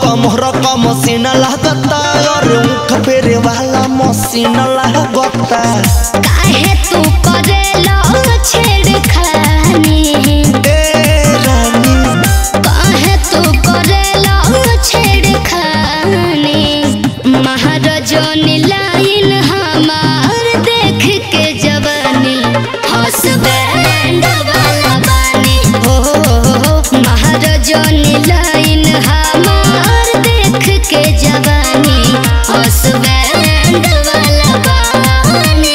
कमर का मसीना लागता और ऊख फेरे वाला मसीना लागता काहे तू करेला छेड़खानी ए रानी काहे तू करेला छेड़खानी महाराजनी लाइन हमार देख के जवानी हसबैंड वाला बानी हो महाराजनी लाइन हमार देख के जवानी हसबैंड वाला बानी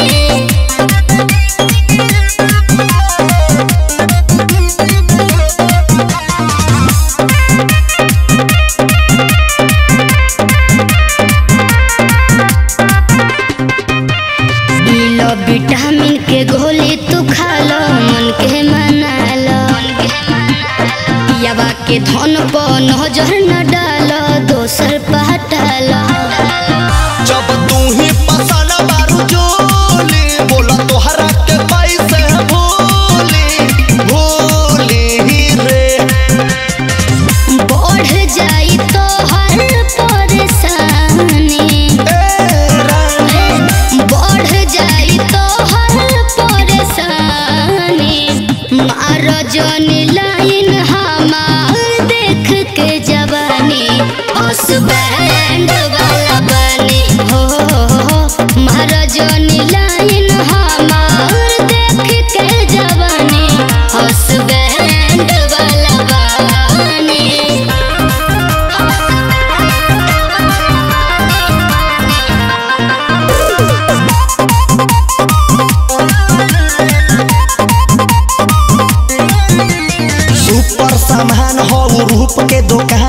लो विटामिन के गोली तू खा लो मन के मना लो पियावा के धन पर नजर न डालो दोसर पहटा लो जब तू ही पसंद बारू जोली बोला तोहरा के पैसे भूली भूली रे बढ़ जाई तो हर परेशानी ए रानी बढ़ जाई तो हर परेशानी महाराजनी लाइन हमार देख के जवानी हसबैंड वाला बनी हो महाराजनी लाइन हमार देख के जवानी हसबैंड वाला बनी सुपर सामान हो रूप के दुकान